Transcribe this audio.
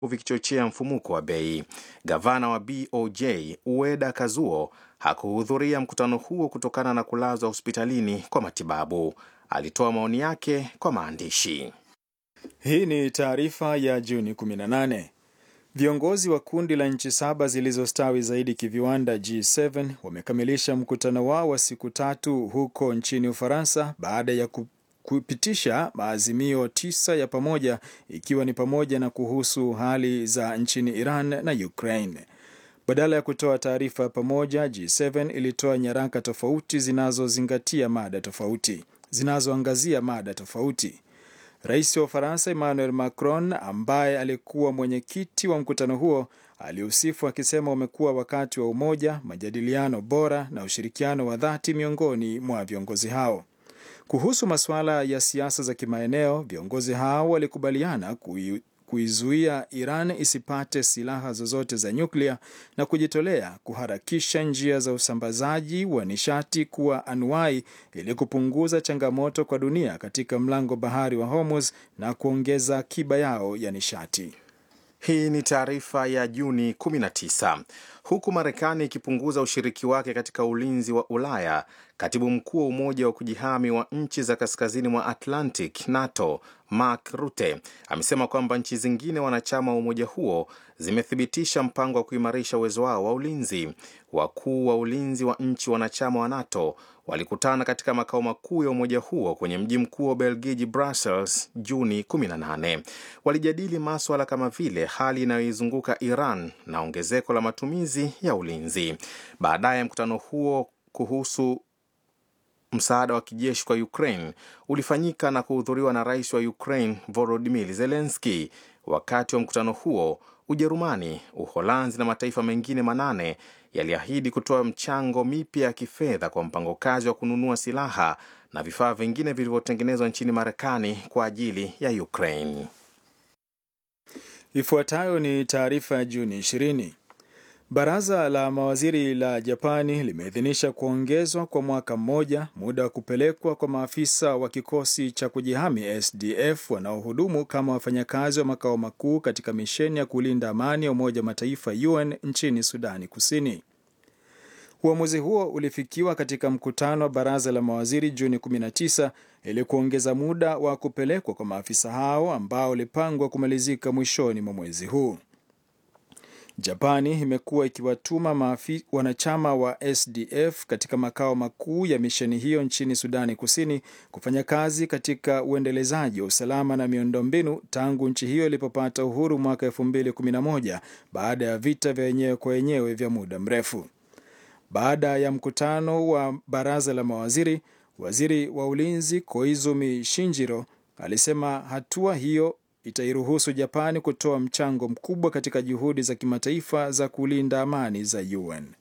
vikichochea mfumuko wa bei. Gavana wa BOJ Ueda Kazuo hakuhudhuria mkutano huo kutokana na kulazwa hospitalini kwa matibabu. Alitoa maoni yake kwa maandishi. Hii ni taarifa ya Juni 18. Viongozi wa kundi la nchi saba zilizostawi zaidi kiviwanda G7 wamekamilisha mkutano wao wa siku tatu huko nchini Ufaransa baada ya kupitisha maazimio tisa ya pamoja ikiwa ni pamoja na kuhusu hali za nchini Iran na Ukraine. Badala ya kutoa taarifa pamoja, G7 ilitoa nyaraka tofauti zinazozingatia mada tofauti zinazoangazia mada tofauti. Rais wa Ufaransa Emmanuel Macron, ambaye alikuwa mwenyekiti wa mkutano huo, aliusifu akisema umekuwa wakati wa umoja, majadiliano bora na ushirikiano wa dhati miongoni mwa viongozi hao. Kuhusu masuala ya siasa za kimaeneo, viongozi hao walikubaliana kui kuizuia Iran isipate silaha zozote za nyuklia na kujitolea kuharakisha njia za usambazaji wa nishati kuwa anuai ili kupunguza changamoto kwa dunia katika mlango bahari wa Hormuz na kuongeza akiba yao ya nishati. Hii ni taarifa ya Juni 19. Huku Marekani ikipunguza ushiriki wake katika ulinzi wa Ulaya, katibu mkuu wa Umoja wa kujihami wa nchi za kaskazini mwa Atlantic, NATO, Mark Rutte amesema kwamba nchi zingine wanachama wa umoja huo zimethibitisha mpango wa kuimarisha uwezo wao wa ulinzi. Wakuu wa ulinzi wa nchi wanachama wa NATO walikutana katika makao makuu ya umoja huo kwenye mji mkuu wa Belgiji, Brussels, Juni 18. Walijadili maswala kama vile hali inayoizunguka Iran na ongezeko la matumizi ya ulinzi. Baadaye mkutano huo kuhusu msaada wa kijeshi kwa Ukraine ulifanyika na kuhudhuriwa na rais wa Ukraine Volodymyr Zelensky. Wakati wa mkutano huo, Ujerumani, Uholanzi na mataifa mengine manane yaliahidi kutoa mchango mipya ya kifedha kwa mpango kazi wa kununua silaha na vifaa vingine vilivyotengenezwa nchini Marekani kwa ajili ya Ukraine. Ifuatayo ni taarifa ya Juni 20. Baraza la mawaziri la Japani limeidhinisha kuongezwa kwa mwaka mmoja muda wa kupelekwa kwa maafisa wa kikosi cha kujihami SDF wanaohudumu kama wafanyakazi wa makao makuu katika misheni ya kulinda amani ya Umoja wa Mataifa UN nchini Sudani Kusini. Uamuzi huo ulifikiwa katika mkutano wa baraza la mawaziri Juni 19 ili kuongeza muda wa kupelekwa kwa maafisa hao ambao ulipangwa kumalizika mwishoni mwa mwezi huu. Japani imekuwa ikiwatuma maafi, wanachama wa SDF katika makao makuu ya misheni hiyo nchini Sudani Kusini kufanya kazi katika uendelezaji wa usalama na miundombinu tangu nchi hiyo ilipopata uhuru mwaka 2011 baada ya vita vya wenyewe kwa wenyewe vya muda mrefu. Baada ya mkutano wa baraza la mawaziri, waziri wa ulinzi Koizumi Shinjiro alisema hatua hiyo itairuhusu Japani kutoa mchango mkubwa katika juhudi za kimataifa za kulinda amani za UN.